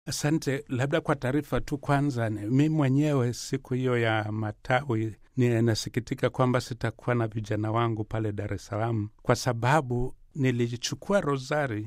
Asante. Labda kwa taarifa tu kwanza, mi mwenyewe siku hiyo ya matawi ninasikitika kwamba sitakuwa na vijana wangu pale Dar es Salaam kwa sababu nilichukua rozari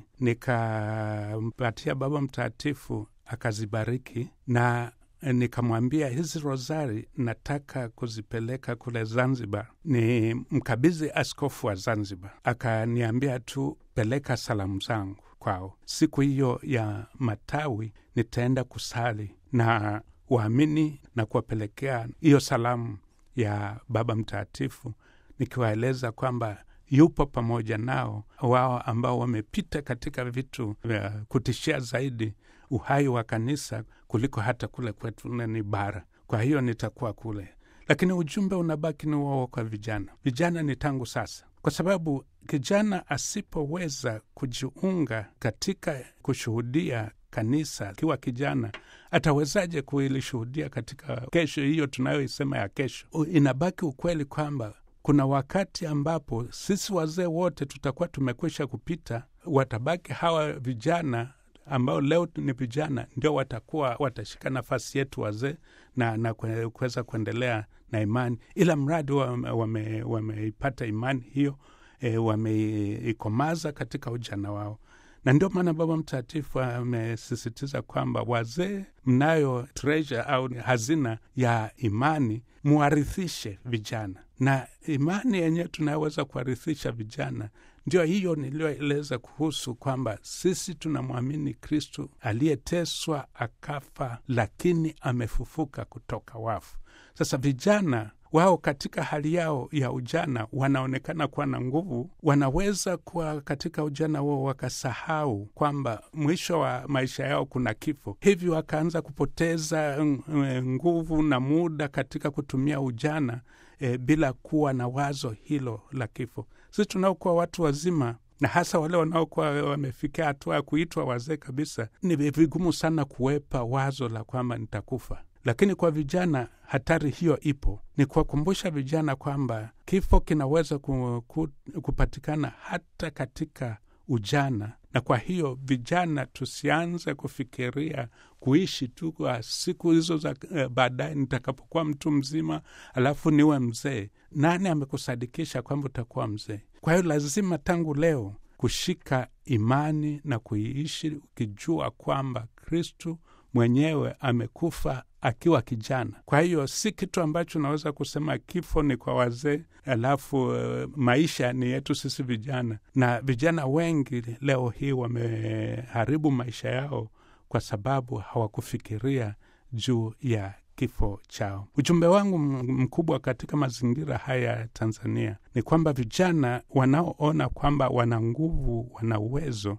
nikampatia Baba Mtakatifu akazibariki na nikamwambia hizi rozari nataka kuzipeleka kule Zanzibar, ni mkabidhi askofu wa Zanzibar. Akaniambia tu peleka salamu zangu kwao. Siku hiyo ya matawi nitaenda kusali na waamini na kuwapelekea hiyo salamu ya Baba Mtakatifu, nikiwaeleza kwamba yupo pamoja nao, wao ambao wamepita katika vitu vya kutishia zaidi uhai wa kanisa kuliko hata kule kwetu ni bara. Kwa hiyo nitakuwa kule, lakini ujumbe unabaki ni wao kwa vijana. Vijana ni tangu sasa, kwa sababu kijana asipoweza kujiunga katika kushuhudia kanisa akiwa kijana, atawezaje kuilishuhudia katika kesho hiyo tunayoisema ya kesho? Inabaki ukweli kwamba kuna wakati ambapo sisi wazee wote tutakuwa tumekwisha kupita, watabaki hawa vijana ambao leo ni vijana ndio watakuwa watashika nafasi yetu wazee na, na kuweza kuendelea na imani, ila mradi wameipata wame imani hiyo e, wameikomaza katika ujana wao na ndio maana Baba Mtakatifu amesisitiza kwamba wazee, mnayo treasure au hazina ya imani, muwarithishe vijana, na imani yenyewe tunayoweza kuwarithisha vijana ndio hiyo niliyoeleza kuhusu kwamba sisi tunamwamini Kristu aliyeteswa akafa, lakini amefufuka kutoka wafu. Sasa vijana wao katika hali yao ya ujana wanaonekana kuwa na nguvu, wanaweza kuwa katika ujana wao wakasahau kwamba mwisho wa maisha yao kuna kifo, hivi wakaanza kupoteza nguvu na muda katika kutumia ujana e, bila kuwa na wazo hilo la kifo. Sisi tunaokuwa watu wazima na hasa wale wanaokuwa wamefikia hatua ya kuitwa wazee kabisa, ni vigumu sana kuwepa wazo la kwamba nitakufa lakini kwa vijana hatari hiyo ipo. Ni kuwakumbusha vijana kwamba kifo kinaweza ku, ku, kupatikana hata katika ujana, na kwa hiyo vijana tusianze kufikiria kuishi tu kwa siku hizo za uh, baadaye, nitakapokuwa mtu mzima alafu niwe mzee. Nani amekusadikisha kwamba utakuwa mzee? Kwa hiyo lazima tangu leo kushika imani na kuiishi ukijua kwamba Kristu mwenyewe amekufa akiwa kijana. Kwa hiyo si kitu ambacho unaweza kusema kifo ni kwa wazee, alafu uh, maisha ni yetu sisi vijana. Na vijana wengi leo hii wameharibu maisha yao kwa sababu hawakufikiria juu ya kifo chao. Ujumbe wangu mkubwa katika mazingira haya ya Tanzania ni kwamba vijana wanaoona kwamba wana nguvu, wana uwezo,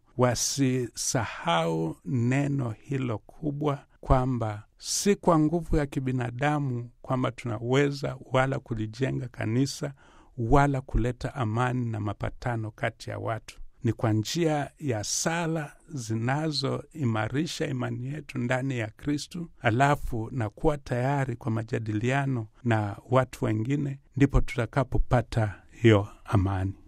wasisahau neno hilo kubwa kwamba si kwa nguvu ya kibinadamu kwamba tunaweza wala kulijenga kanisa wala kuleta amani na mapatano kati ya watu ni kwa njia ya sala zinazoimarisha imani yetu ndani ya Kristu, alafu na kuwa tayari kwa majadiliano na watu wengine, ndipo tutakapopata hiyo amani.